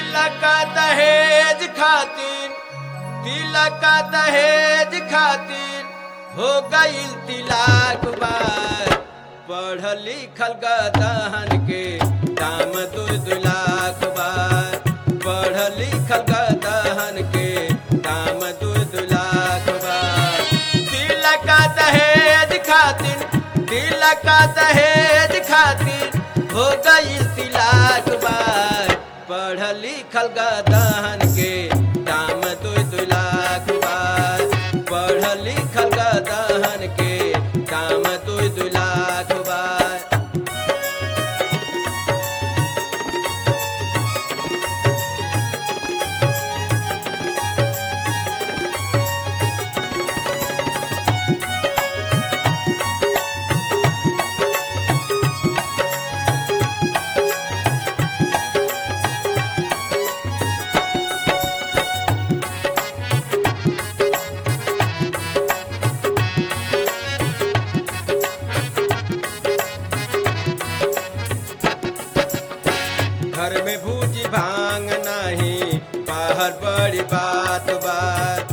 तिलक दहेज खातिर तिलक दहेज खातिर हो गईल तिलाक बार पढ़ लिखल गदहन के दाम दू दू लाख बार पढ़ लिखल गदहन के दाम दू दू लाख बार तिलक दहेज खातिर तिलक दहेज खातिर हो गईल तिलाक बार पढ़ लिखल गदहन के दाम दू दू लाख बार पढ़ लिखल गदहन के दाम दू दू लाख बार घर में भूजी भांग नहीं बाहर बड़ी बात बात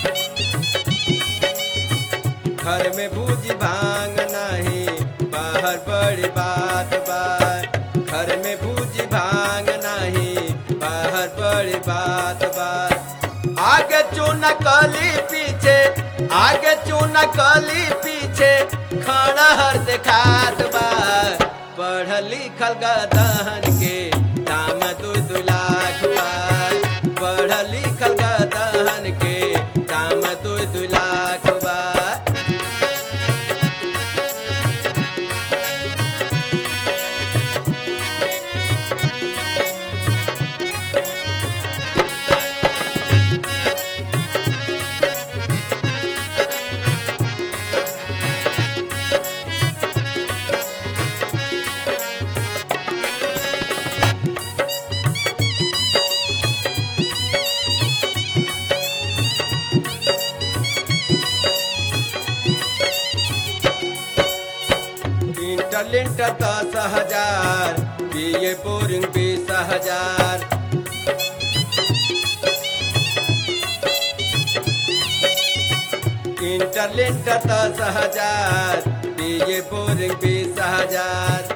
घर में भूजी भांग नहीं बाहर बड़ी बात बात घर में भूजी भांग नहीं बाहर बड़ी बात बात आगे चून कली पीछे आगे चून कली पीछे खड़ा हर देखात बा पढ़ लिखल गदहन के दाम दू दू लाख बा पढ़ लिखल गदहन के दाम दू दू लाख बा इंटरलिंट दस हजार बीए बोरिंग बीस हजार इंटरलिंट दस हजार बीए बोरिंग बीस हजार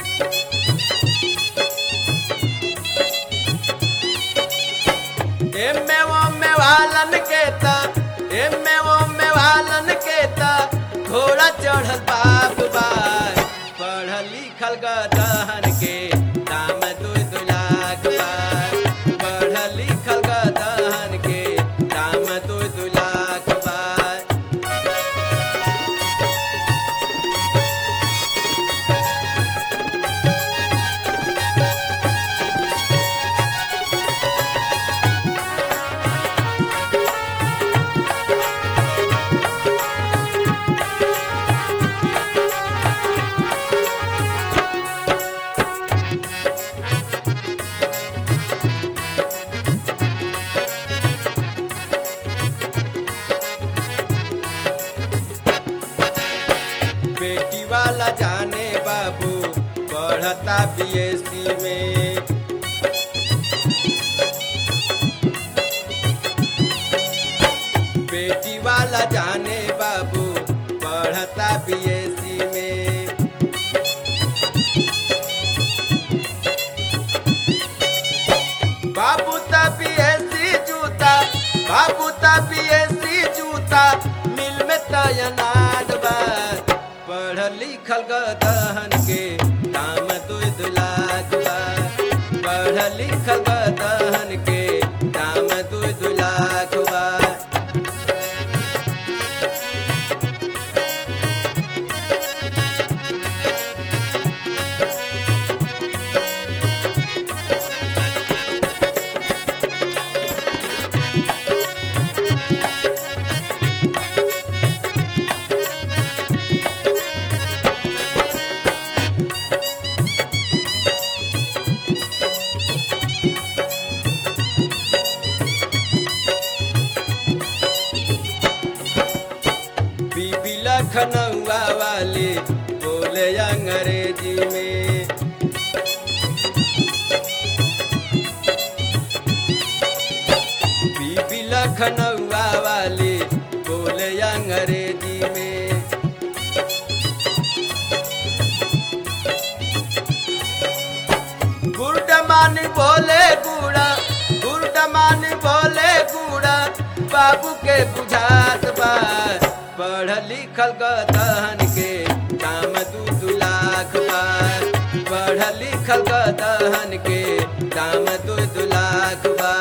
एमे ओमे वालन के ता एमे ओमे वालन के ता घोड़ा चढ़ल बाप बार पढ़ लिखल गदहन के दाम दू दू लाख बार पढ़ लिखल गदहन के दाम दू दू लाख बार बेटी वाला जाने बाबू पढ़ता बीएससी में बेटी वाला जाने बाबू पढ़ता बीएससी में बाबू ता बीएससी जूता बाबू ता बीएससी जूता मिल में तयनाद बा पढ़ लिखल गदहन के दाम दू दू लाख बा पढ़ लिखल गदहन के दाम दू दू लाख बा बीबी लखनऊआ वाले बोले अंग्रेजी में लखनऊआ वाली बोले अंग्रेजी में गुरडमान बोले गुड़ा गुरडमान बोले गुड़ा बाबू के बुझात बा पढ़ लिखल गदहन के दाम दू दू लाख बा पढ़ लिखल गदहन के दाम दू दू लाख बा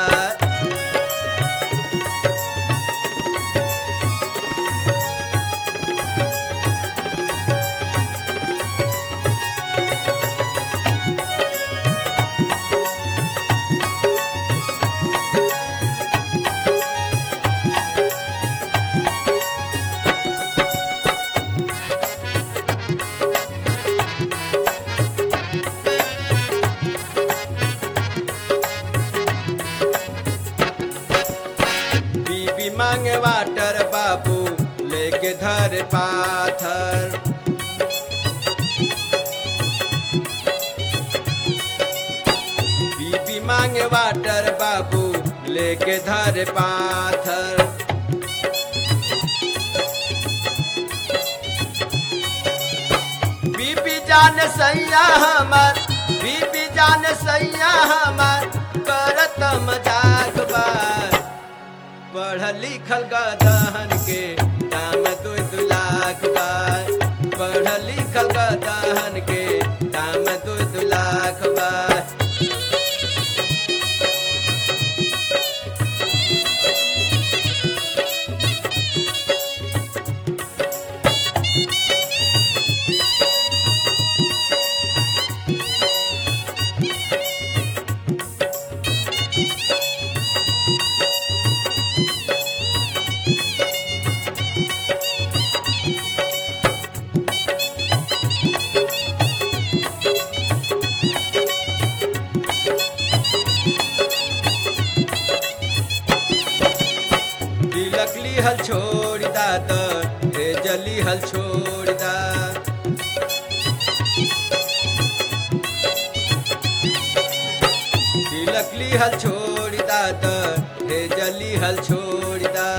बीबी मांगे वाटर बाबू लेके धर पाथर बीबी मांगे वाटर बाबू लेके धर पाथर बीबी जान सैया हमर बीबी जान सैया हमर करत मजाक बा पढ़ लिखल गदहन के दाम दू दू लाख बा पढ़ लिखल गदहन के दाम दू दू लाख बा तिलक लिहल छोड़ दा त हे जली हल छोड़ दा तिलक लिहल छोड़ दा त हे जली हल छोड़ दा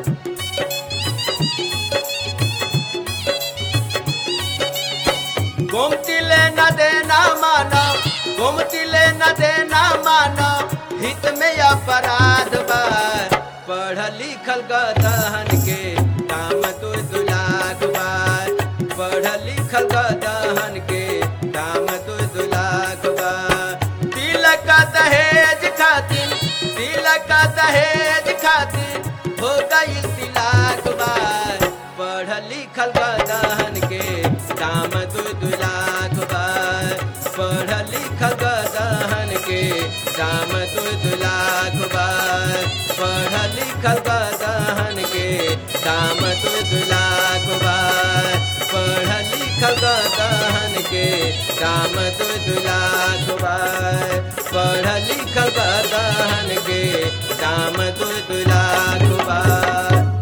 गोमती ले न देना माना गोमती ले न देना माना हित में अपराध बा पढ़ लिखल गदहन के दाम दू दू लाख बा पढ़ लिखल गदहन के दाम दू दू लाख बा तिलक दहेज खातिर तिलक दहेज खातिर हो गई तिलाक बा पढ़ लिखल गदहन के दाम दू दू लाख बा पढ़ लिखल गदहन के दाम दू दू लाख बा पढ़ लिखल गदहन के दाम दू दू लाख बा पढ़ लिखल गदहन के दाम दू दू लाख बा पढ़ लिखल गदहन के दाम दू दू लाख बा